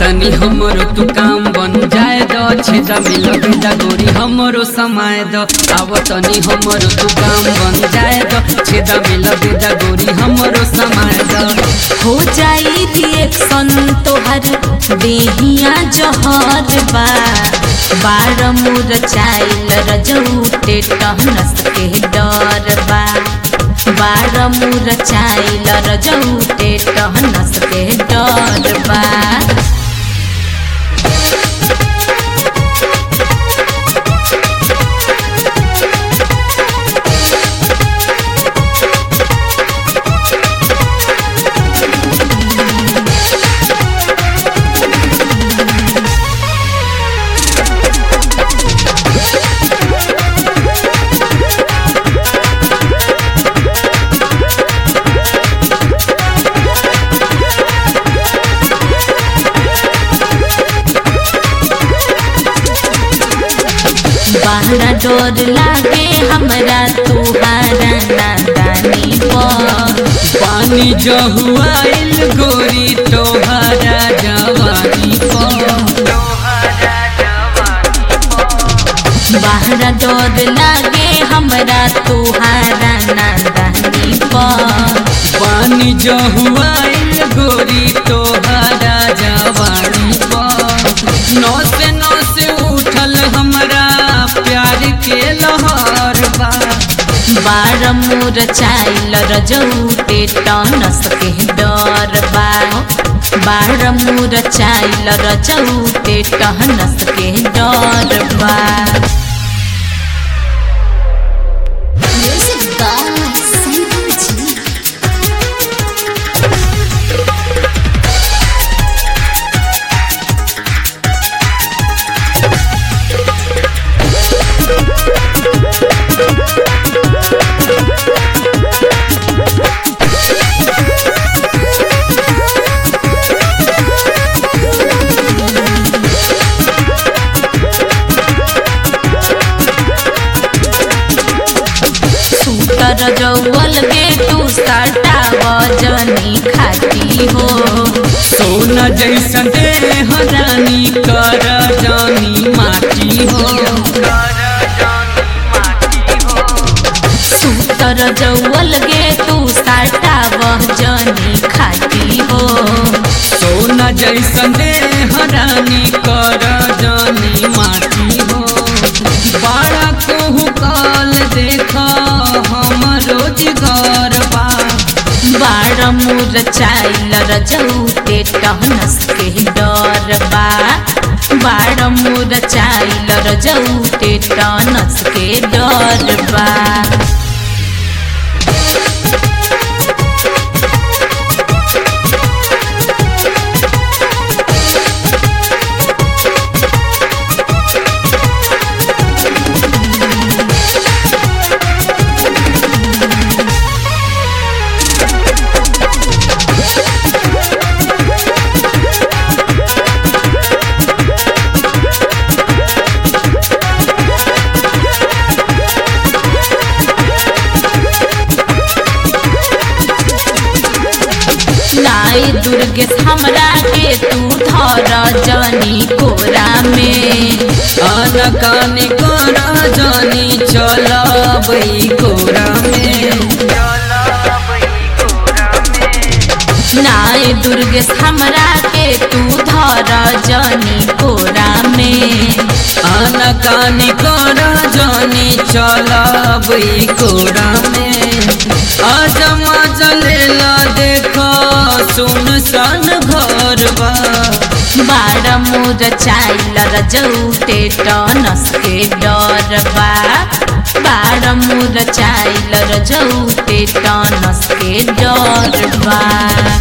तनी हमरो तू काम बन जाए द छेदा में लगे दा गोरी हमरो समय द आव तनी हमरो तू काम बन जाए द छेदा में लगे दा गोरी हमरो समय द हो जाई रिएक्शन तोहर देहिया जहर बा बार मुर चाइल रजौटे टहनस के डर बा बार मुर चाइल रजौटे टहनस के डर बा बहरा डोर लागे हमरा तुहारा नादानी पर पानी जहुआइल गोरी तोहरा जवानी पर बहरा डोर लागे हमरा तुहारा नादानी पर पानी जहुआइल गोरी तोहरा जवानी पर नौस नौस उठल हमरा प्यार के लहर बा बार मोर चाइल रजौटे टनस के डर बा बार मोर चाइल रजौटे टहनस के डर बा Music by Sanjay G. सूतर जौवल गे तू सटा वजनी खाती हो सोना जैसा देह रानी कर जानी माटी हो सूतर जौवल गे तू सटा वजनी खाती हो सोना जैसा देह रानी कर जानी माटी हो बड़ा कोहू काल देखा हमरो जिगर बा बार मुर चाइल रजौटे टहनस के डर बा बार मुर चाइल रजौटे टहनस के डर बा लाई दुर्गेश हमरा के तू धर जनी कोरा में अनकान कर जानी चलबई कोरा में नाय दुर्गेश हमरा के तू धर जनी कोरा में अनकान कर जानी चलबई कोरा में अजमा जलेला देखो सुनसान घर बा बार मुर चाइल रजौटे टनस के डर बा बार मुर चाइल रजौटे टनस के डर बा